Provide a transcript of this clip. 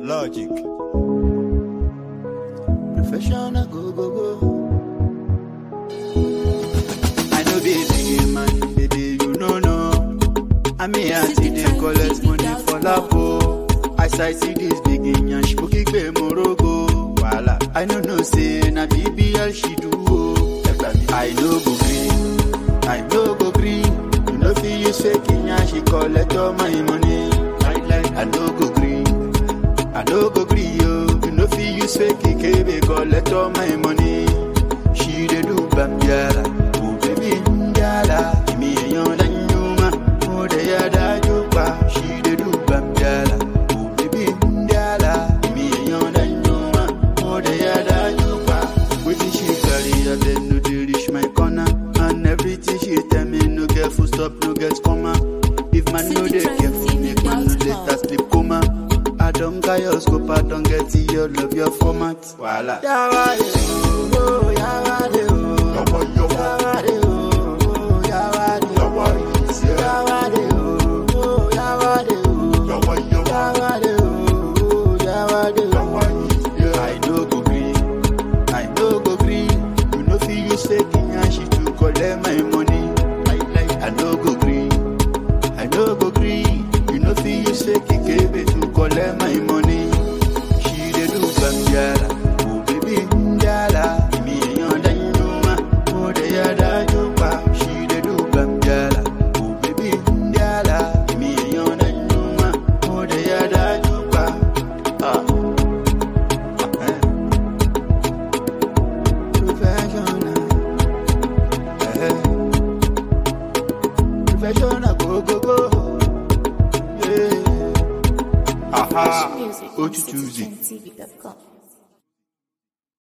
Logic. Professional go go go. I know be big man, baby, you know no. I mean, I see they collect money for lapo. As I see this big and spooky be morogo. Voila. I know no say na BBL she do. oh. I know go green, I know go green. You know fi use fake and she collect all my money. I like I know go green. I no go gree yo, you no fit use fake kebe collect all my money. She dey do bambiara, oh baby njala, kimi eyan danyuma, oh de ya dajupa. She dey do bambiara, oh baby njala, kimi eyan danyuma, oh de ya dajupa. Wetin she carry, I beg no dey reach my corner, and everything she tell me no get full stop, no get comma. If man no dey careful, make man no later sleep coma. I don't got your scope, I don't get to your love, your format. Voila. Yawade, oh, oh, yawade, oh. Yawade, oh, oh, yawade. Yawade, oh, oh, yawade, oh. Yawade, oh, oh, yawade. I no go green, I no go green. You know fi use fake and she to collect my money. I no go green. I no go gree. You know fi use fake kebe to collect my money. She dey do bambiara, oh baby njala. Imi eyan danyuma, oh de ya dajupa. She dey do bambiara, oh baby njala. Imi eyan danyuma, oh de ya dajupa. Ah. Eh. Professional. Eh. Professional go go go. Yeah. Aha. Music Go on to Tuesday. citizenTV.com.